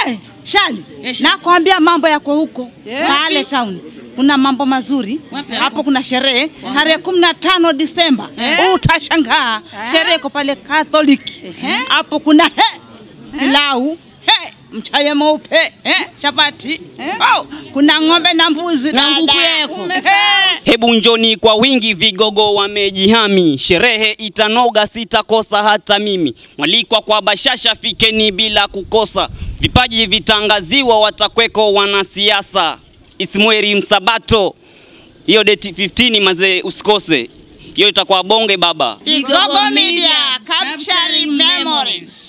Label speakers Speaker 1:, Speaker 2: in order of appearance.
Speaker 1: We, Shali, nakwambia mambo yako huko pale town. Kuna mambo mazuri hapo, kuna sherehe tarehe kumi na tano Disemba. Utashangaa sherehe iko pale Catholic hapo, kuna he, pilau he, mchaye mweupe he, chapati oh, kuna ng'ombe na mbuzi
Speaker 2: Na nguku
Speaker 1: dada.
Speaker 2: yako.
Speaker 1: Umesahau.
Speaker 3: Hebu njoni kwa wingi, vigogo wamejihami, sherehe itanoga, sitakosa hata mimi. Mwalikwa kwa bashasha, fikeni bila kukosa, vipaji vitangaziwa, watakweko wanasiasa. Ismweri Msabato, hiyo date 15 mazee, usikose hiyo, itakuwa bonge baba.
Speaker 1: Vigogo Media capturing memories.